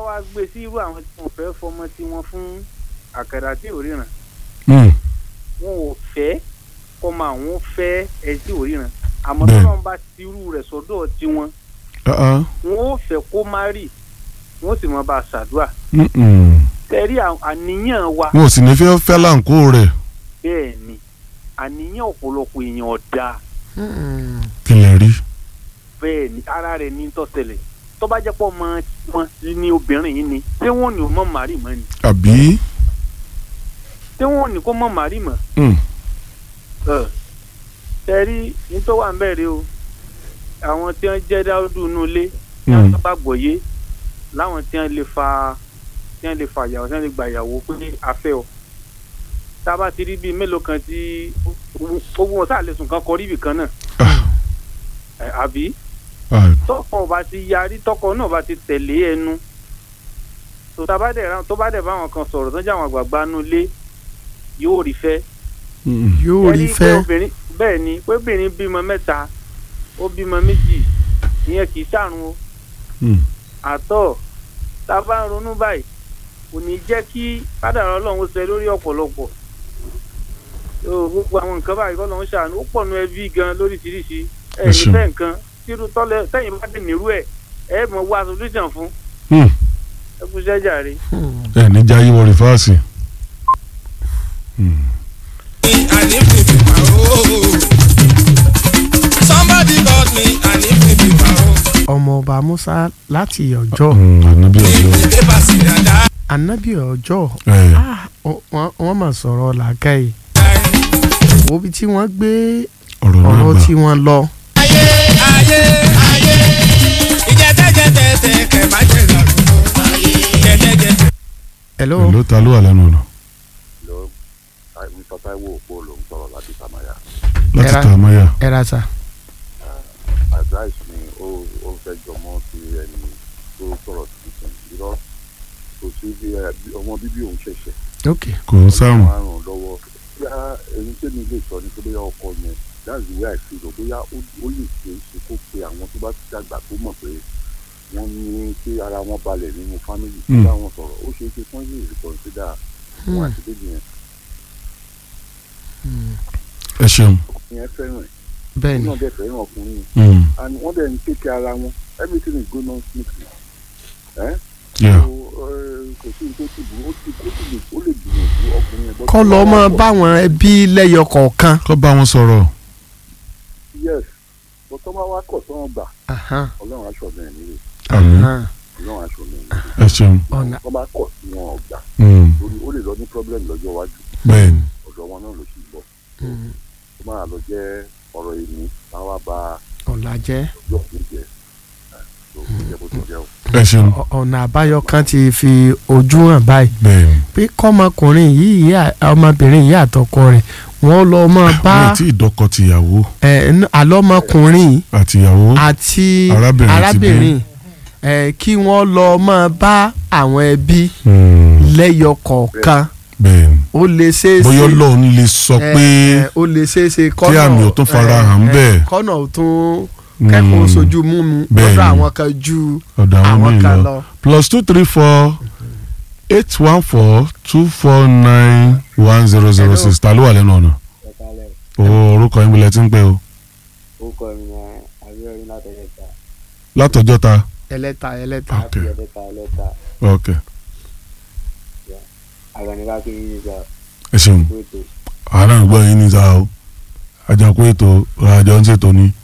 wá gbé sí irú àwọn tí wọ́n fẹ́ fọmọ tí wọ́n fún àkàrà tí ò ríran Mm. wọn ò fẹ́ kọ́mọ àwọn fẹ́ ẹ tí ò ríran àmọ́ Bẹ́ẹ̀. tí wọ́n bá ti irú rẹ̀ sọ́dọ̀ tiwọn Ah, ah. wọn ò fẹ́ kó má rì wọ́n sì máa bá a ṣàdúrà Mm-mm. tẹ̀rí à- àníyàn wa wọn ò sì ní fẹ́ fẹ́ láǹkó rẹ̀ bẹ́ẹ̀ ni àníyàn ọ̀pọ̀lọpọ̀ èèyàn ọ̀dà kí lè rí. bẹ́ẹ̀ ni ara rẹ̀ ní tọ́sẹ̀lẹ̀ tó bá jẹ́ pọ̀ mọ́ wọn ní obìnrin yìí ni ṣé wọn ò ní o mọ̀ màrí mọ́ ni àbí. ṣé wọn ò ní kó mọ̀ màrí mọ́ Mm. ẹ tẹ̀rí nítorí wà ń bẹ̀rẹ̀ o àwọn tí wọ́n jẹ́ dáúdú inú ilé tí wọ́n Mm. bá gbọ̀yé láwọn tí wọ́n lè fa tí wọ́n lè fa ìyàwó tí wọ́n lè gba ìyàwó pé afẹ́ ọ tá a bá ti rí bíi mélòó kan tí gbogbo wọn sáà lè sùn kan kọrí ibì kan náà Ah. ẹ, àbí Ah. tọkọ ọba ti yarí tọkọ náà bá ti tẹ̀lé ẹnu tó tá bá dẹ̀ ra- tó bá dẹ̀ bá àwọn kan sọ̀rọ̀ tó ń jẹ́ àwọn àgbààgbà inú ilé yóò rí fẹ́ Mm. yóò rí Ẹni pé fẹ́ obìnrin bẹ́ẹ̀ ni pé obìnrin bímọ mẹ́ta ó bímọ méjì ìyẹn kì í ṣàrùn o Mm. àtọ̀ tá a bá ń ronú báyìí kò ní jẹ́ kí kádàrá ọlọ́run ṣe lórí ọ̀pọ̀lọpọ̀ Yóò, gbogbo àwọn nǹkan báyìí kọ́ lọ́run ṣàánú ó pọ̀ nu ẹbí gan lóríṣiríṣi ẹ̀ Ẹ ní ṣeun. bẹ́ẹ̀ nǹkan tírú tọ́lẹ̀ tẹ́yìn bá dé nírú ẹ̀ ẹ̀ mọ̀ wá solution fún Mm. ẹ kú iṣẹ́ jàre. ẹ ní jayé wọ rìfáàsì. Mm. and if we be paro. Somebody got me and if we be paro. ọmọọba musa láti ọjọ́ Mm, ànábì ọjọ́. The paper see that anabi ọjọ́ ẹ Ah, wọ́n- wọ́n wọ́n mà sọ̀rọ̀ làákàyè wo bí tí wọ́n gbé ọ̀rọ̀ náà ọ̀rọ̀ gbà. tí wọ́n lọ ayé ayé ayé ìjẹtẹjẹtẹtẹ kẹ má jẹ lọrùn jẹjẹjẹtẹ. hello èló ta ló wà lẹ́nu ọ̀nà lọ mr taiwo òpó ló ń sọ̀rọ̀ láti samaya láti Ẹ̀ra. ta àmáyà. ẹ ra sa advice mi ó ó fẹ́ jọmọ́ sí ẹni tó sọ̀rọ̀ tuntun irọ́ kò sí bí ẹ bí- ọmọ bíbí òun ṣẹ̀ṣẹ̀ ok kò ń sáàrùn. wọ́n á ràn lọ́wọ́ bóyá ẹni tí mi lè sọ ni pé bóyá ọkọ yẹn that's the way I feel o bóyá ó ó lè ṣe é ṣe kó pe àwọn tó bá ti dàgbà tó mọ̀ pé wọ́n ní kí ara wọn balẹ̀ nínú family tó Mm. bá wọn sọ̀rọ̀ ó ṣe é ṣe fún yìí reconsider wọn àti bébí yẹn ẹ ṣeun. ìyẹn fẹ́ràn ẹ̀ bẹ́ẹ̀ ni náà dẹ̀ fẹ́ràn ọkùnrin Mm. and wọ́n dẹ̀ ń tẹ̀kẹ́ ara wọn everything is going on smoothly. Eh? Yeah. So, eh, kò sí ní tó ti burú ó ti ó ti lè ó lè gbìyànjú ọkùnrin yẹn. kọ́ lọ́ mọ́ báwọn ẹbí lẹ́yọ kọ̀ọ̀kan kọ́ bá wọn sọ̀rọ̀. yes bó tó bá wá kọ̀ tó wọn gbà Ahan, ọlọ́run aṣọ mi nílé àmín. ahan. ọlọ́run aṣọ mi nílé ẹ ṣeun. ọ̀nà tó bá kọ̀ tí wọn ò gbà Mm. lórí ó lè lọ ní problem lọ́jọ́ iwájú bẹ́ẹ̀ ni. ọ̀dọ̀ wọn náà ló sì bọ̀ Mm, tó máa lọ jẹ́ ọ̀rọ̀ èmi táwa bá ọ̀la jẹ́ ọjọ́ mi jẹ́ tó kó jẹ́ bó ti jẹ́ o. ẹ ṣeun. Ọ- ọ̀nà àbáyọ kan ti fi ojú hàn báyìí bẹ́ẹ̀ ni. pé kọ́mọkùnrin yìí à- ọmọbìnrin yìí àtọkọ rẹ̀ wọ́n lọ mọ́ bá wọn tí ìdọ́kọ tìyàwó ẹ̀, n- àlọ́mọkùnrin yìí àtìyàwó. àti Arábìnrin ti arábìnrin ẹ̀, kí wọ́n lọ mọ́ bá àwọn ẹbí Mm. lẹ́yọ kọ̀ọ̀kan bẹ́ẹ̀ ni. ó lè ṣeé ṣe bóyá ọlọ́run lè sọ ẹ̀, pé ẹ̀, ó lè ṣeé ṣe kí àmì ò tún fara ẹ̀, hàn ẹ̀, bẹ́ẹ̀. kọ́nà ò tún kẹ́kọ̀ọ́ Mm. sojú múmu Bẹ́ẹ̀ lọ́dọ̀ ni. àwọn kan ju ọ̀dọ̀ àwọn àwọn míì kan lọ. lọ. plus two three four eight one four two four nine one zero zero six ta ló wà lẹ́nu ọ̀nà. o orúkọ yín bilẹ̀ tí ń pẹ́ o. orúkọ mi ni abíọ́dún látẹ̀lẹ́ta látọjọ́ ta. ẹlẹ́ta ẹlẹ́ta ok ẹlẹ́ta ẹlẹ́ta ok àgbàníká kí yín nígbà ẹ ṣeun tó ètò àárẹ̀ ń gbọ́ yín ní sáà o àjàkú ètò àjọ ń ṣètò ni